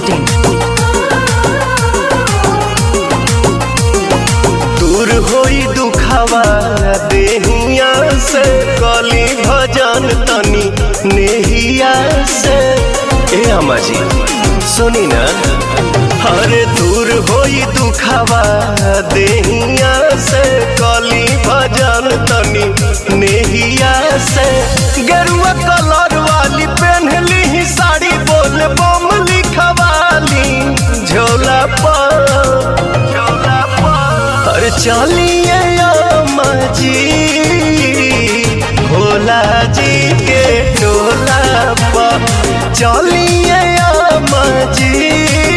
masti.in. दूर होई दुखावा देहिया से कली भजन तनी नेहिया से ए अम्मा जी सुनी ना हरे दूर होई दुखावा देहिया से कली भजन तनी नेहिया से गेरुआ कलर वाली पहनली ही साड़ी बोल बम लिखवाली झोला पर झोला पर अरे चलिए अम्मा जी भोला जी के टोला पर चलिए अम्मा जी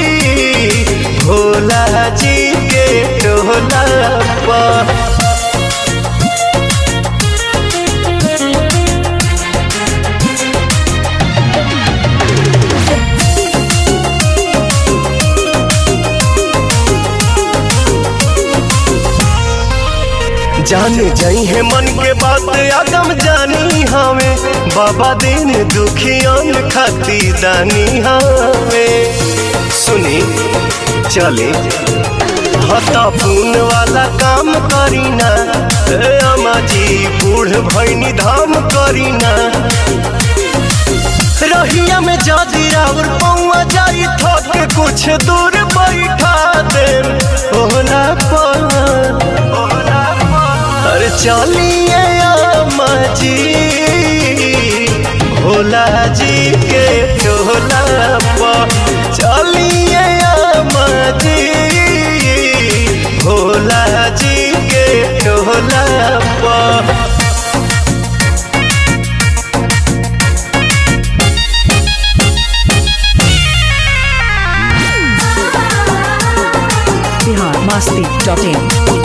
भोला जी के टोला पर जान जाई है मन के बात आदम जानी हमें बाबा दिन दुखियन खाती दानी हमें सुनी चले हता पून वाला काम करीना ए अम्मा जी बूढ़ भैनी धाम करीना रहिया में जादी रावर पौआ जाई थक कुछ दूर बैठा दे ओला पर ओला पर अरे चलिए अम्मा जी भोला जी के टोला पर चलिए अम्मा जी भोला जी के टोला पर Bihar masti.in.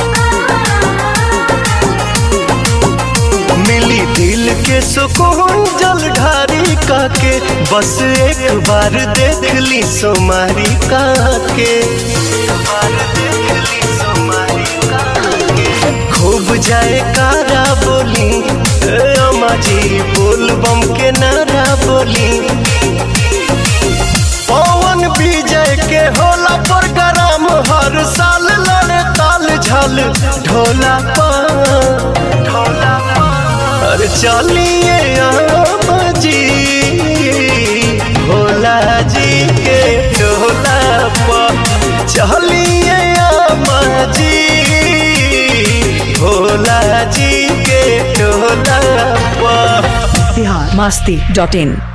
मिली दिल के सुकून जल ढारी काके बस एक बार देख ली सोमारी काके खूब जाए कारा बोली ए अम्मा जी बोल बम के नारा बोली पवन विजय के होला प्रोग्राम हर साल लड़े ताल झल ढोला पर ढोला पर अरे चलिए अम्मा जी भोला जी के ढोला पर चलिए अम्मा जी भोला जी के ढोला पर Bihar masti.in.